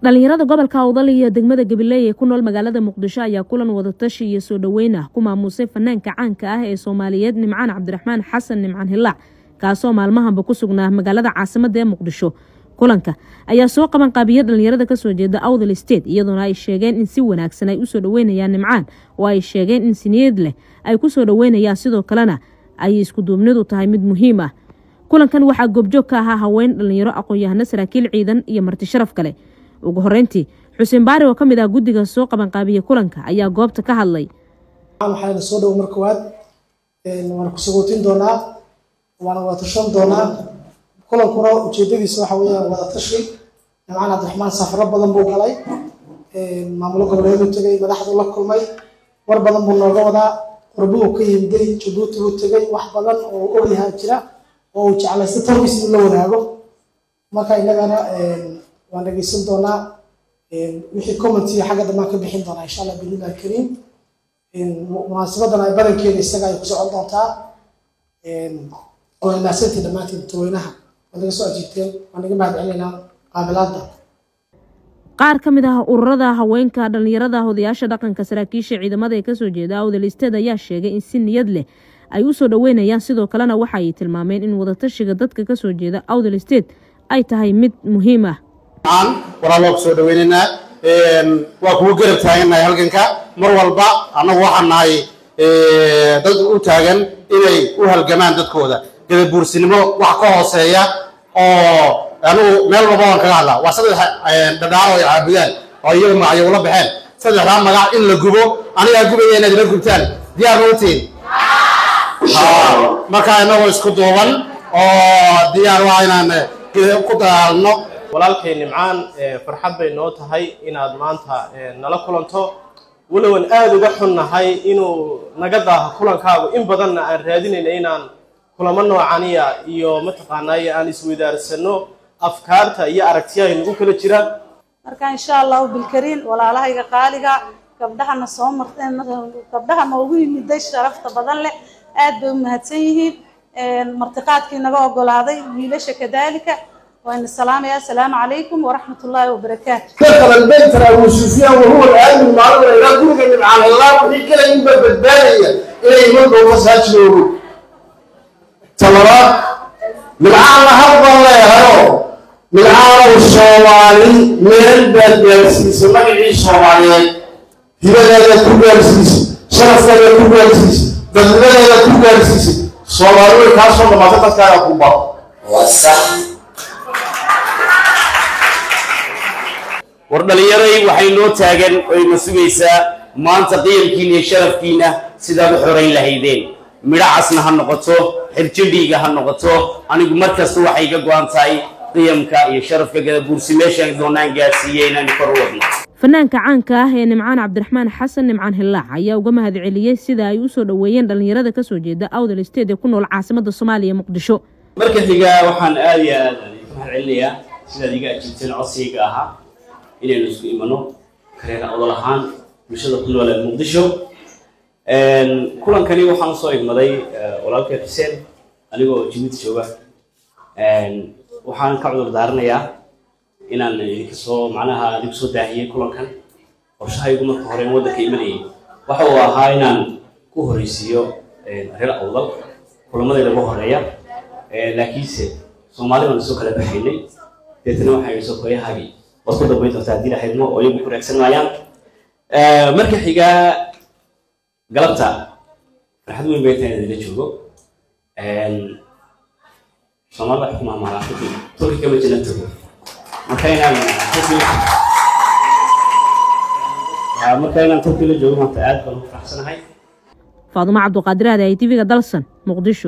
dhalinyarada gobolka awdal iyo degmada gabiley ee ku nool magaalada muqdisho ayaa kulan wadatashi iyo soo dhoweyn ah ku maamuusay fanaanka caanka ah ee soomaaliyeed nimcaan cabdiraxmaan xasan nimcaan hilaac kaasoo maalmahanba ku sugnaa magaalada caasimada ee muqdisho kulanka ayaa soo qaban qaabiya dhalinyarada kasoo jeeda awdal state iyadoona ay sheegeen in si wanaagsan ay usoo dhoweynayaan nimcaan oo ay sheegeen in siniyad leh ay kusoo dhoweynayaan sidoo kalena ay iskuduubnidu tahay mid muhiim ah kulankan waxaa goobjoog ka ahaa haween dhalinyaro aqoon-yahano saraakiil ciidan iyo marti sharaf kale ugu horeyntii xuseen baari oo ka mid ah guddiga soo qabanqaabiya kulanka ayaa goobta ka hadlay waxaana soo dhowo mar koowaad waana ku sagootin doonaa waana wada tashan doonaa kulankuna ujeedadiisa waxa weeyaan wada tashi nimcaan cabdiraxmaan safaro badan buu galay maamulo goboleedu tegay madaxdu la kulmay war badan buu nooga wadaa qurbuu ka yimday jabuuti buu tegay wax badan oo ogyahaa jira oo uu jeclaysta tarkiis inuu la wadaago marka innagana waan dhegeysan doonaa wixii commentiga xagga dambaan ka bixin doonaa insha allah biidnillahi alkariim munaasabadan ay badankeeda isaga ay ku socon doontaa waa mahadsantii dhammaantiin dadweynaha waa naga soo ajiibteen waa naga mahad celinaynaa qaabilaadda qaar ka mid ah ururada haweenka dhalinyarada odayaasha dhaqanka saraakiisha ciidamada ee kasoo jeeda awdal isteed ayaa sheegay in si niyad leh ay usoo dhoweynayaan sidoo kalena waxa ay tilmaameen in wadatashiga dadka kasoo jeeda awdal state ay tahay mid muhiim ah walaaloo ku soo dhaweynaynaa waa kugu garab taagannahay halganka mar walba annagu waxaan nahay dad u taagan inay u halgamaan dadkooda gadabuursinimo wax ka hooseeya oo anugu meel walba waan kaga hadlaa waa saddex dhadhaaro ay caabudaan oo iyaga magacyo ula baxeen saddexdaa magac in la gubo anigaa gubaya inaad ila gubtaan diyaar ma utiin markaa inagoo isku duuban oo diyaar waa inaan ku dagaalno walaalkay nimcaan farxad bay noo tahay inaad maanta nala kulanto walowan aada uga xunnahay inuu naga daaho kulankaagu in badanna aan raadinayna inaan kulamo noocaniya iyo mataqaanaaye aan isweydaarsanno afkaarta iyo aragtiyaha nagu kala jira marka insha allahu bilkariin walaalahayga qaaliga gabdhahana soo marteen gabdhaha noogu yimiday sharafta badan leh aad bay u mahadsan yihiin martiqaadkii naga ogolaaday wiilasha kadaalika وأن السلام يا السلام عليكم ورحمة الله وبركاته دخل البيت أبو سفيان وهو الآن المعلومة إلى كل من على الله وفي كلا ينبى بالبالية إلى يملك وفصل شنو تمرات من عام هرب الله يهرو من عام الصومالي من البلد يرسيس ما يعيش صومالي هبدا لا كوبرسيس شرف لا كوبرسيس بدل لا كوبرسيس صومالي كاسو ما تتكلم كوبا وصح war dhalinyaray waxay noo taagan oyna sugaysaa maanta qiyamkiina iyo sharafkiina sidaad u xorayn lahaydeen midho casna ha noqoto xirjidhiiga ha noqoto anigu mar kasta waxay ga go-an tahay qiyamka iyo sharafka gadabuursi meeshaan doonaan gaarsiiye inaan kor u wadno fanaanka caanka ah ee nimcaan cabdiraxmaan xasan nimcaan hilaac ayaa uga mahad celiyey sida ay usoo dhoweeyeen dhalinyarada kasoo jeeda awdal state ee ku nool caasimada soomaaliya muqdisho marka xiga waxaan aada iyo aad ka mahad celinayaa sidaad iga ajiibteen codsiga ahaa inaynu isku imano kareera odol ahaan bulshada ku nool ee muqdisho kulankani waxaan usoo igmaday walaalkay xuseen anigoo jibuuti jooga waxaan ka cudur daaranayaa inaan idinka soo macnaha idinku soo daahiyey kulankan qorshahaygu marka hore waddanka imanayay waxa uu ahaa inaan ku horreysiiyo reer awdal kulamadayda ugu horeeya laakiinse soomaali baan soo kala baxaynay deetana waxay soo koyahaagii waad ku dambayn doontaa haddii lahaydmo oo iyagu ku raagsan maayaan marka xigaa galabta farxad weyn bay tahay idinla joogo soomaalida waxay ku maamaalaan turki turki kama jina tago marka inaan marka inaan turki la joogo maanta aad baan u faraxsanahay faadumo cabduqaadir aade ay tv-ga dalsan muqdisho